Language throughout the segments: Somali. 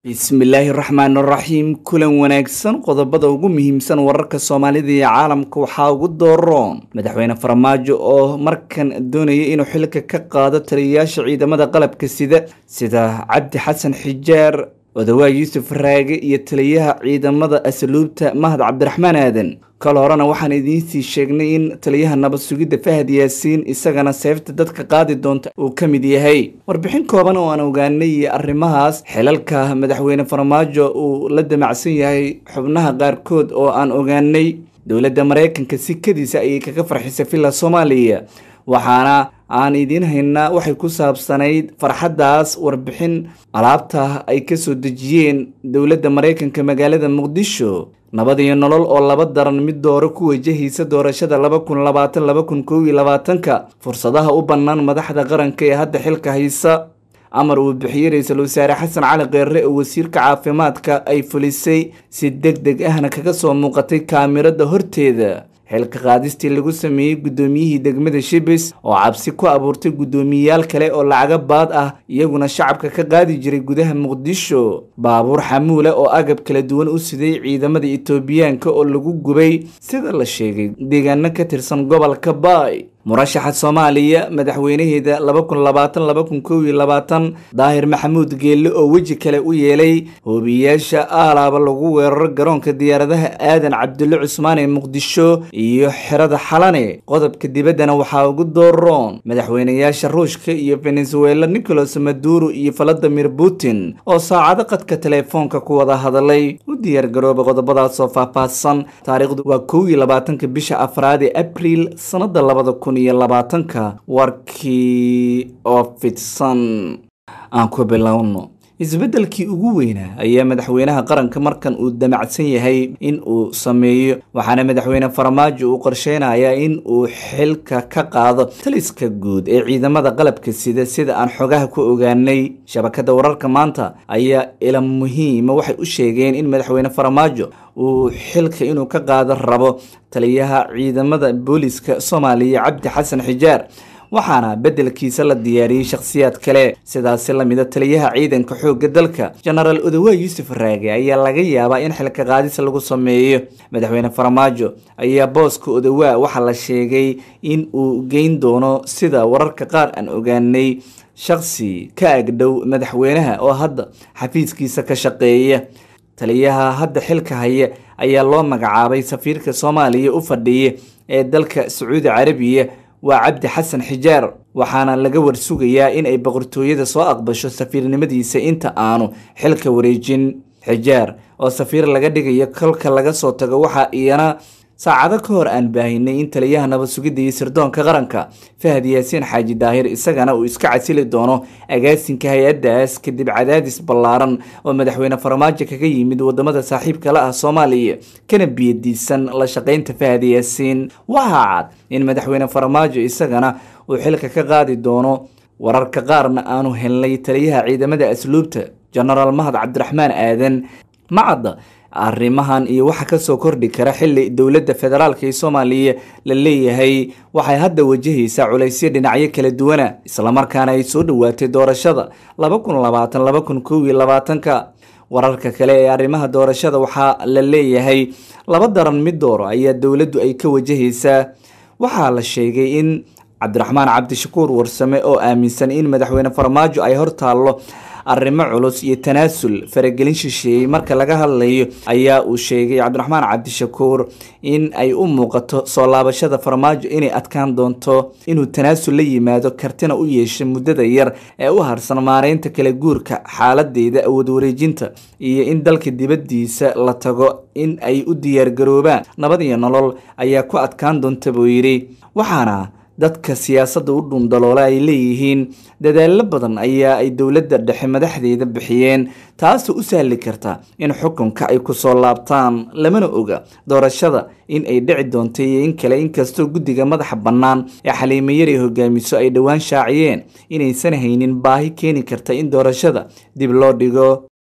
bismillaahi raxmaan raxiim kulan wanaagsan qodobada ugu muhiimsan wararka soomaalida iyo caalamka waxaa ugu dooroon madaxweyne farmaajo oo markan doonaya inuu xilka ka qaado taliyayaasha ciidamada qalabka sida sida cabdi xasan xijaar odawaa yuusuf raage iyo taliyaha ciidamada asluubta mahad cabdiraxmaan aadan kal horena waxaan idiinsii sheegnay in taliyaha nabad sugidda fahad yaasiin isagana seefta dadka qaadi doonta uu ka mid yahay warbixin kooban oo aan ogaanay iyo arrimahaas xilalka madaxweyne farmaajo uu la damacsan yahay xubnaha qaarkood oo aan ogaanay dowladda maraykanka sikadiisa ayay kaga farxisay villa soomaaliya waxaana aan idiin haynaa waxay ku saabsanayd farxaddaas warbixin alaabta ay kasoo dejiyeen dowladda maraykanka magaalada muqdisho nabad iyo nolol oo laba daran mid dooro ku wajahaysa doorashada laba kun labaatan laba kun kow iyo labaatanka fursadaha u bannaan madaxda qaranka ee hadda xilka haysa amar uu bixiyey ra-iisul wasaare xasan cali keere oo wasiirka caafimaadka ay fulisay si deg deg ahna kaga soo muuqatay kaamirada horteeda xilka qaadistii lagu sameeyey guddoomiyihii degmada shibis oo cabsi ku abuurtay guddoomiyeyaal kale oo lacaga baad ah iyaguna shacabka ka qaadi jiray gudaha muqdisho baabuur xamuule oo agab kala duwan u siday ciidamada itoobiyaanka oo lagu gubay sida la sheegay deegaano ka tirsan gobolka baay murashaxa soomaaliya madaxweynaheeda laba kun labaatan laba kun kow iyo labaatan daahir maxamuud geelle oo weji kale u yeelay hoobiyayaasha aalaaba lagu weeraro garoonka diyaaradaha aadan cabdulle cusmaan ee muqdisho iyo xerada xalane qodobka dibaddana waxaa ugu dooroon madaxweynayaasha ruushka iyo venezuela nicolas maduro iyo valadimir putin oo saacado qadka teleefoonka ku wada hadalay u diyaargarooba qodobadaasoo faahfaahsan taariikhdu waa kow iyo labaatanka bisha afraad ee abriil sanada labada kun iyo labaatanka warkii oo fidsan aan ku bilowno isbeddelkii ugu weynaa ayaa madaxweynaha qaranka markan uu damacsan yahay in uu sameeyo waxaana madaxweyne farmaajo uu qorsheynayaa in uu xilka ka qaado taliska guud ee ciidamada qalabka sida sida aan xogaha ku ogaanay shabakada wararka maanta ayaa ila muhiima waxay u sheegeen in madaxweyne farmaajo uu xilka inuu ka qaado rabo taliyaha ciidamada booliska soomaaliya cabdi xasan xijaar waxaana beddelkiisa la diyaariyey shakhsiyaad kale sidaasi lamida taliyaha ciidanka xoogga dalka jenaraal odawaa yuusuf raage ayaa laga yaabaa in xilka qaadis lagu sameeyo madaxweyne farmaajo ayaa booska odawaa waxaa la sheegay in uu geyn doono sida wararka qaar aan ogaanay shakhsi ka agdhow madaxweynaha oo hadda xafiiskiisa ka shaqeeya taliyaha hadda xilka haya ayaa loo magacaabay safiirka soomaaliya u fadhiya ee dalka sacuudi carabiya waa cabdi xasan xijaar waxaana laga warsugayaa in ay boqortooyada soo aqbasho safiirnimadiisa inta aanu xilka wareejin xijaar oo safiir laga dhigayo kolka laga soo tago waxaa iyana saacado ka hor aan baahinay in taliyaha nabad sugidda iyo sirdoonka qaranka fahad yaasiin xaaji daahir isagana uu iska casili doono agaasinka hay-addaas kadib cadaadis ballaaran oo madaxweyne farmaajo kaga yimid wadamada saaxiibka la ah soomaaliya kana biyadiisan la shaqaynta fahad yaasiin waxaa cad in madaxweyne farmaajo isagana uu xilka ka qaadi doono wararka qaarna aanu helnay taliyaha ciidamada asluubta jenaraal mahad cabdiraxmaan aadan macadda arrimahan iyo waxa kasoo kordhi kara xili dowladda federaalk ee soomaaliya la leeyahay waxay hadda wajahaysaa culaysyo dhinacyo kala duwana islamarkaana ay soo dhowaatay doorashada laba kun labaatan laba kun kow iyo labaatanka wararka kale ee arrimaha doorashada waxaa la leeyahay laba daran mid dooro ayaa dowladdu ay ka wajahaysaa waxaa la sheegay in cabdiraxmaan cabdishakuur warsame oo aaminsan in madaxweyne farmaajo ay hortaallo arrimo culus iyo tanaasul faragelin shisheeyey marka laga hadlayo ayaa uu sheegay cabdiraxmaan cabdishakuur in ay u muuqato soo laabashada farmaajo inay adkaan doonto inuu tanaasul la yimaado kartina u yeesho muddada yar ee u harsan maareynta kala guurka xaaladeeda awood wareejinta iyo in dalka dibaddiisa la tago in ay u diyaargaroobaan nabad iyo nolol ayaa ku adkaan doonta buu yidhi waxaana dadka siyaasadda u dhundaloola ay leeyihiin dadaallo badan ayaa ay dowladda dhexe madaxdeeda bixiyeen taasoo u sahli karta in xukunka ay kusoo laabtaan lamana oga doorashada in ay dhici doonto iyo in kale inkastoo guddiga madaxa bannaan ee xaliimayari hogaamiso ay dhowaan shaaciyeen inaysan haynin baahi keeni karta in doorashada dib loo dhigo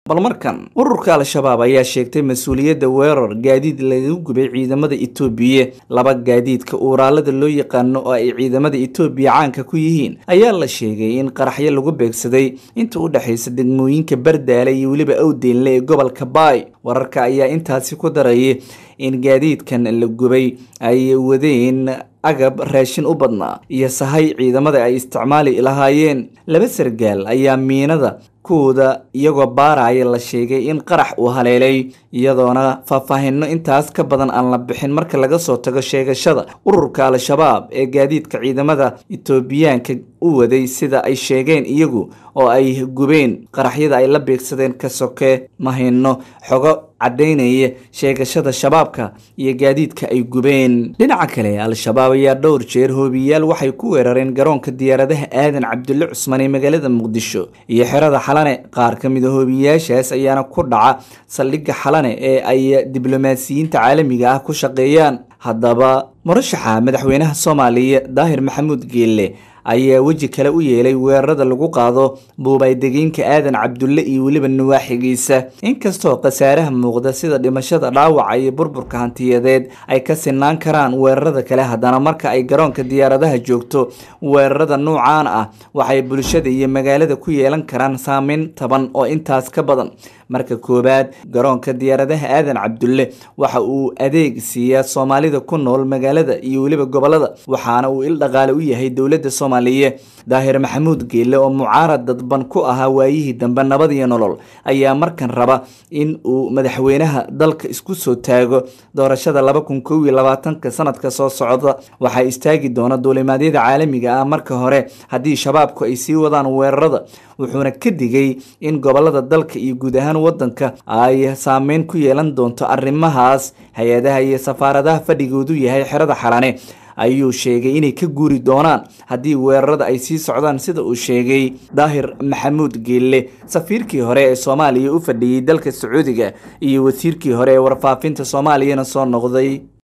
bal markan ururka al-shabaab ayaa sheegtay mas-uuliyadda weerar gaadiid laga gubay ciidamada itoobiya laba gaadiidka uuraalada loo yaqaano oo ay ciidamada itoobiya caanka ku yihiin ayaa la sheegay in qaraxyo lagu beegsaday inta u dhexaysa degmooyinka bardaale iyo weliba awdeynle ee gobolka baay wararka ayaa intaasi ku darayay in gaadiidkan la gubay ay wadeen agab raashin u badnaa iyo sahay ciidamada ay isticmaali lahaayeen laba sargaal ayaa miinada kuwooda iyagoo baaraya la sheegay in qarax uu haleelay iyadoona faahfaahino intaas ka badan aan la bixin marka laga soo tago sheegashada ururka al-shabaab ee gaadiidka ciidamada itoobiyaanka u waday sida ay sheegeen iyagu oo ay gubeen qaraxyada ay la beegsadeen ka soke mahino xogo caddaynaya sheegashada shabaabka iyo gaadiidka ay gubeen dhinaca kale al-shabaab ayaa dhowr jeer hoobiyaal waxay ku weerareen garoonka diyaaradaha aadan cabdulle cusman ee magaalada muqdisho iyo xerada xalane qaar ka mid a hoobiyaashaas ayaana ku dhaca saldhigga xalane ee ay diblomaasiyiinta caalamiga ah ku shaqeeyaan haddaba murashaxa madaxweynaha soomaaliya daahir maxamuud geelle ayaa weji kale u yeelay weerarada lagu qaado buubaydegeenka aadan cabdulle iyo weliba nawaaxigiisa inkastoo khasaaraha muuqda sida dhimashada dhaawaca iyo burburka hantiyadeed ay ka sinaan karaan weerarada kale haddana marka ay garoonka diyaaradaha joogto weerarada nuucan ah waxay bulshada iyo magaalada ku yeelan karaan saameyn taban oo intaas ka badan marka koowaad garoonka diyaaradaha aadan cabdulle waxa uu adeeg siiyaa soomaalida ku nool magaalada iyo weliba gobolada waxaana uu il dhaqaale u yahay dowladda soomaaliya daahir maxamuud geelle oo mucaarad dadban ku ahaa waayihii dambe nabad iyo nolol ayaa markan raba in uu madaxweynaha dalka isku soo taago doorashada laba kun kow iyo labaatanka sanadka soo socda waxaa istaagi doona duulimaadyada caalamiga ah marka hore haddii shabaabku ay sii wadaan weerarada wuxuuna ka digay in gobolada dalka iyo guud ahaan wadanka ay saameyn ku yeelan doonto arrimahaas hay-adaha iyo safaaradaha fadhigoodu yahay xerada xalane ayuu sheegay inay ka guuri doonaan haddii weerarada ay sii socdaan sida uu sheegay daahir maxamuud geelle safiirkii hore ee soomaaliya u fadhiyey dalka sacuudiga iyo wasiirkii hore ee warfaafinta soomaaliyana soo noqday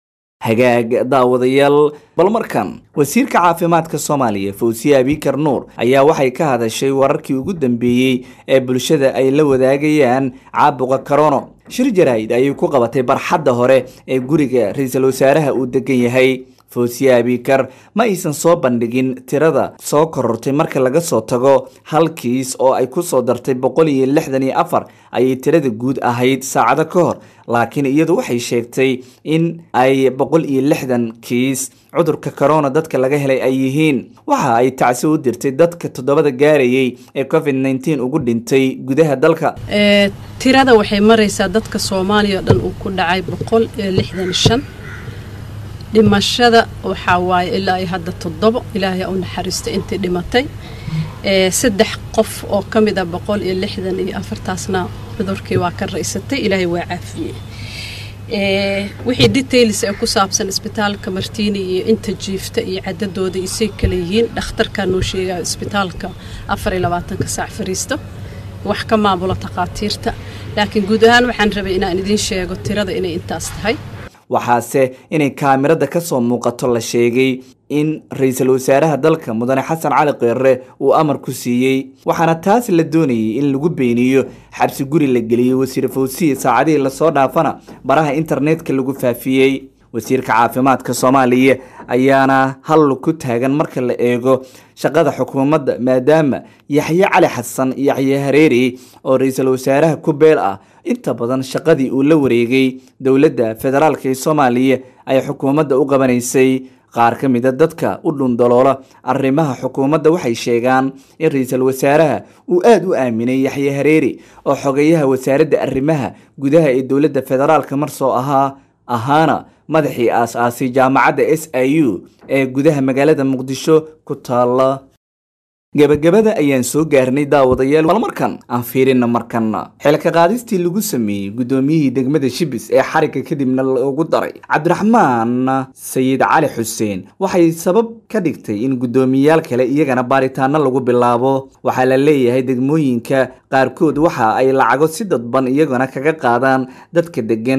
hagaag daawadayaal bal markan wasiirka caafimaadka soomaaliya fawsiye abikar nuur ayaa waxay ka hadashay wararkii ugu dambeeyey ee bulshada ay la wadaagayaan caabuqa karono shir jaraa'id ayay ku qabatay barxadda hore ee guriga ra-iisul wasaaraha uu degan yahay fawsiye abikar ma aysan soo bandhigin tirada soo korortay marka laga soo tago hal kiis oo ay ku soo dartay boqol iyo lixdan iyo afar ayay tirada guud ahayd saacado ka hor laakiin iyadu waxay sheegtay in ay boqol iyo lixdan kiis cudurka corona dadka laga helay ay yihiin waxa ay tacsi u dirtay dadka toddobada gaarayay ee covid nneteen ugu dhintay gudaha dalka tirada waxay maraysaa dadka soomaaliya o dhan uu ku dhacay boqol iyo lixdan shan dhimashada waxaa waaye ilaa iyo hadda toddobo ilaahay u naxariistay intii dhimatay saddex qof oo ka mid a boqol iyo lixdan iyo afartaasna cudurkii waa ka raysatay ilaahay waa caafiyey wixii details ee ku saabsan isbitaalka martiini iyo inta jiifta iyo cadadooda isay kala yihiin dhakhtarkaa noo sheegaya isbitaalka afar iyo labaatanka saac fariisto wax ka maamula takhaatiirta laakiin guud ahaan waxaan rabay inaan idiin sheego tirada inay intaas tahay waxaase inay kaamirada ka soo muuqato la sheegay in ra-iisul wasaaraha dalka mudane xasan cali keere uu amar ku siiyey waxaana taas la doonayay in lagu beeniyo xabsi guri la geliyey wasiir fawsiye saacadihii lasoo dhaafana baraha internetka lagu faafiyey wasiirka caafimaadka soomaaliya ayaana hal ku taagan marka la eego shaqada xukuumadda maadaama yaxye cali xasan yaxye hareeri oo ra-iisul wasaaraha ku beel ah inta badan shaqadii uu la wareegay dowladda federaalk ee soomaaliya ay xukuumadda u qabanaysay qaar ka mid a dadka u dhundaloola arrimaha xukuumadda waxay sheegaan in ra-iisul wasaaraha uu aada u aaminay yaxye hareeri oo xogeyaha wasaaradda arrimaha gudaha ee dowladda federaalka mar soo ahaa ahaana madaxii aas-aasay jaamacadda s i u ee gudaha magaalada muqdisho ku taala gebagabada ayaan soo gaarnay daawadayaal bal markan aan fiirina markanna xilka qaadistii lagu sameeyey guddoomiyihii degmada shibis ee xarigga kadibna loogu daray cabdiraxmaan sayid cali xuseen waxay sabab ka dhigtay in guddoomiyayaal kale iyagana baaritaano lagu bilaabo waxaa la leeyahay degmooyinka qaarkood waxa ay lacago si dadban iyagana kaga qaadaan dadka degan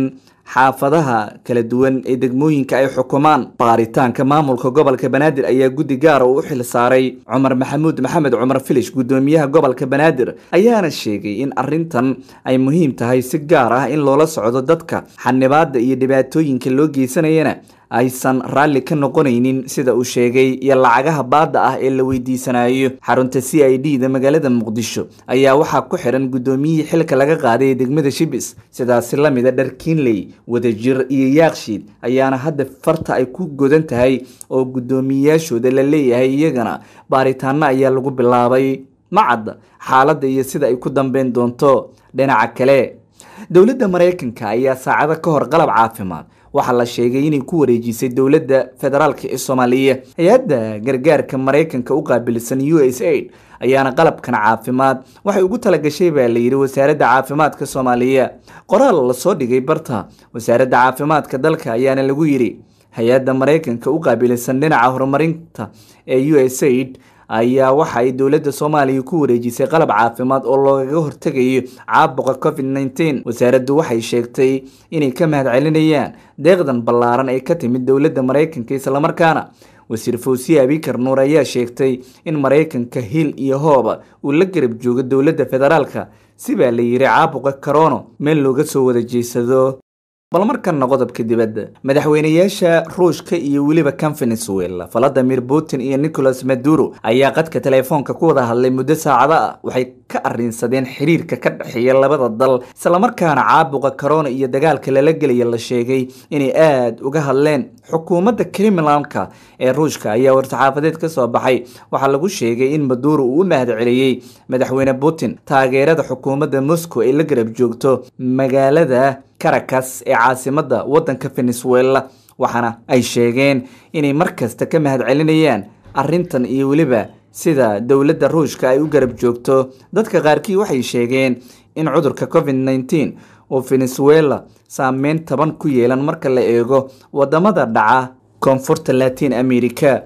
xaafadaha kala duwan ee degmooyinka ay xukumaan baaritaanka maamulka gobolka banaadir ayaa guddi gaara uu u xil saaray cumar maxamuud maxamed cumar filish guddoomiyaha gobolka banaadir ayaana sheegay in arrintan ay muhiim tahay si gaar ah in loola socdo dadka xanibaada iyo dhibaatooyinka loo geysanayana aysan raalli ka noqonaynin sida uu sheegay iyo lacagaha baadda ah ee la weydiisanayo xarunta c i d da magaalada muqdisho ayaa waxaa ku xiran guddoomiyihii xilka laga qaaday ee degmada shibis sidaasi la mida dharkiinley wadajir iyo yaakshiid ayaana hadda farta ay ku godan tahay oo guddoomiyayaashooda la leeyahay iyagana baaritaano ayaa lagu bilaabay macadda xaaladda iyo sida ay ku dambeyn doonto dhinaca kale dowladda maraykanka ayaa saacado ka hor qalab caafimaad waxaa la sheegay inay ku wareejisay dowladda federaalk ee soomaaliya hay-adda gargaarka maraykanka u qaabilsan u s aid ayaana qalabkan caafimaad waxay ugu talagashay baa layidhi wasaaradda caafimaadka soomaaliya qoraal lasoo dhigay barta wasaaradda caafimaadka dalka ayaana lagu yidhi hay-adda maraykanka u qaabilsan dhinaca horumarinta ee u s aid ayaa waxa ay dowladda soomaaliya ku wareejisay qalab caafimaad oo loogaga hortegayo caabuqa covid nneteen wasaaraddu waxay sheegtay inay ka mahad celinayaan deeqdan ballaaran ee ka timid dowladda maraykanka islamarkaana wasiir fawsiye abikar nuur ayaa sheegtay in maraykanka hil iyo hooba uu la garab joogo dowladda federaalka si baa la yidhi caabuqa karono meel looga soo wada jeesado bal markanna qodobka dibadda madaxweynayaasha ruushka iyo weliba kan venezuela valadimir putin iyo nicolas maduro ayaa qadka teleefoonka ku wada hadlay muddo saacado ah waxay ka arrinsadeen xiriirka ka dhexeeya labada dal islamarkaana caabuqa corona iyo dagaalka lala gelaya la sheegay inay aada uga hadleen xukuumadda criminalka ee ruushka ayaa war-saxaafadeed ka soo baxay waxaa lagu sheegay in maduro uu u mahad celiyey madaxweyne putin taageerada xukuumadda moscow ay la garab joogto magaalada caracas ee caasimadda waddanka venezuela waxaana ay sheegeen inay mar kasta ka mahad celinayaan arrintan iyo weliba sida dowladda ruushka ay u garab joogto dadka qaarkii waxay sheegeen in cudurka covid nneteen oo venezuela saameyn taban ku yeelan marka la eego wadamada dhaca koonfurta latin america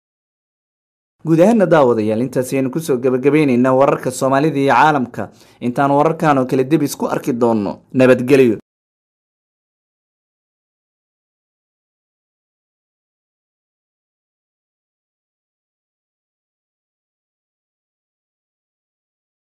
guud ahaana daawadayaal intaasi aynu kusoo gabagabayneynaa wararka soomaalida iyo caalamka intaan wararkan oo kale debis ku arki doonno nabadgelyo